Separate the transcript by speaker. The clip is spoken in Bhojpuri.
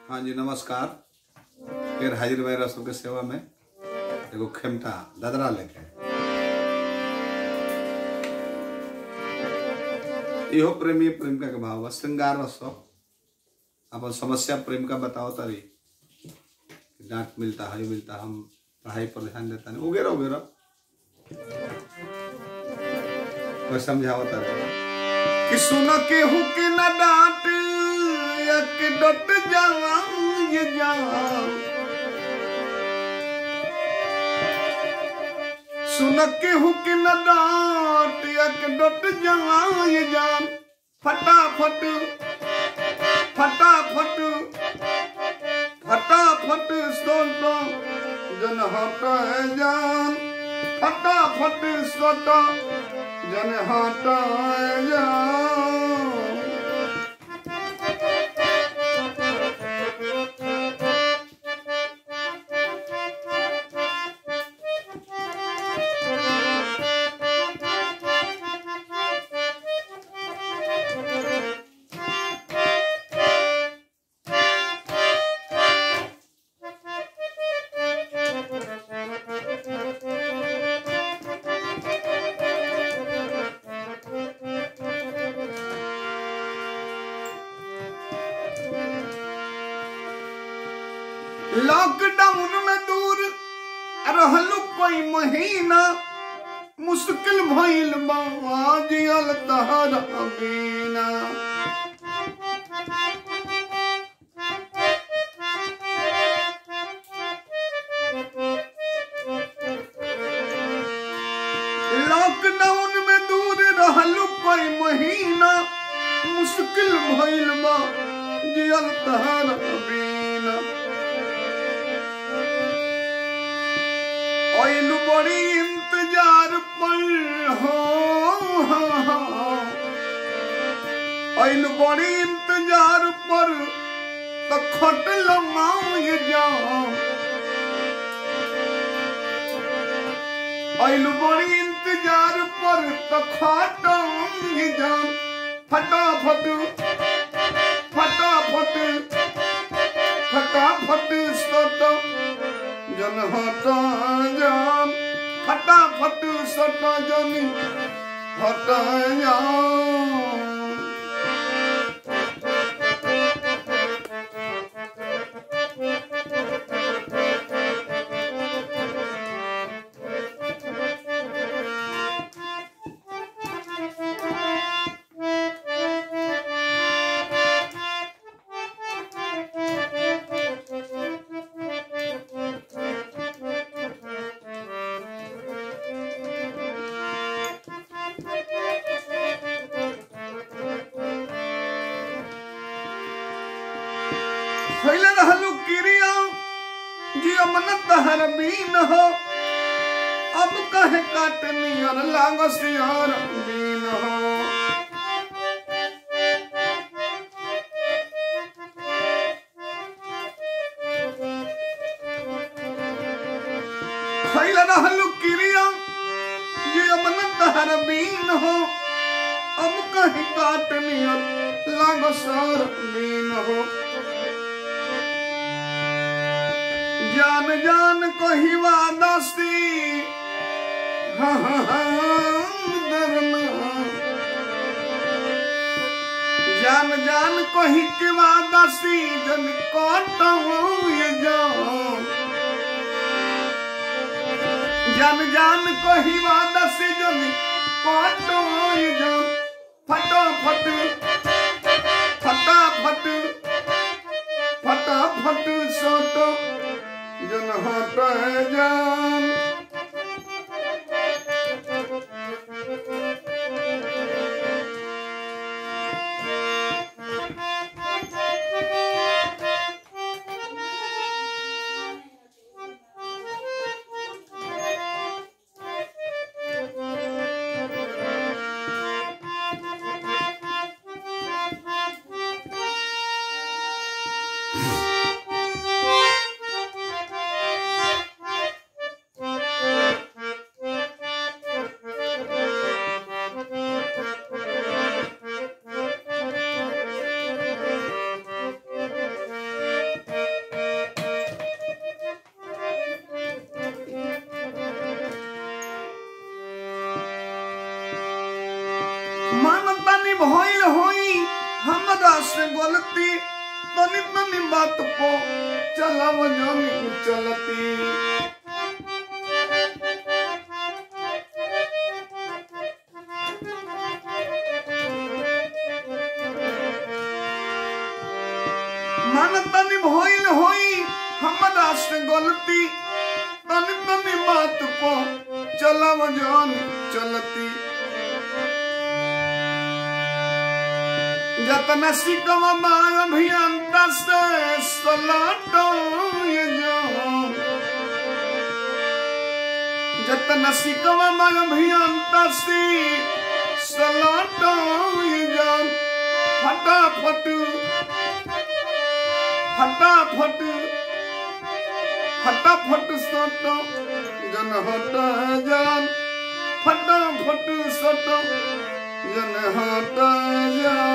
Speaker 1: हाँ जी नमस्कार फिर हाजिर भाई रसों के सेवा में एगो खेमटा ददरा लेके इहो प्रेमी प्रेमिका के भाव बा श्रृंगार रसो अपन समस्या प्रेम का बताओ तारी डांट मिलता है मिलता हम पढ़ाई पर ध्यान देता नहीं उगेरा उगेरा कोई समझाओ तारी कि सुन के हु के न डांट एक डट जान ये जान सुन के हु के न डांट एक डट जान ये जान फटाफट फटाफट फटाफट सोटा जन हट जान फटाफट सोटा जन हट जान लॉकडाउन में दूर रहलू कोई महीना मुश्किल भइल बा जियल तहरा बिना लॉकडाउन में दूर रहलू कोई महीना मुश्किल भइल बा जियल तहरा बिना ओइल बड़ी इंतजार पर हो ओइल बड़ी इंतजार पर तो खट लमाए जाओ ओइल बड़ी इंतजार पर तो खट जाओ फटाफट फटाफट फटाफट सटो जन हटा जान फटाफट सटा जनी हटा जान फैले रहलू किरिया जियो मन तहर बीन हो अब कहे काटनी और लाग सियार बीन हो फैले रहलू किरिया जियो मन तहर बीन हो अब कहे काटनी और लाग सार बीन हो जान जान कही वादस्ती हाँ हाँ हाँ डरना जान जान कही के वादस्ती जन काटो ये जान जान जान कही वादस्ती जन काटो ये जान फटाफट फटाफट फटाफट सोटो जन हट जान से गलती तनी तनी बात को चलाव जानी चलती मन तनी भइल होई हमरा से गलती तनी तनी बात को चलाव जानी चलती जतना सिकवा मार अभियंता से सलाटो ये जान जतना सिकवा मार अभियंता से सलाटो ये जान फटाफट फटाफट फटाफट सटो जन हट जान फटाफट सटो जन हट जान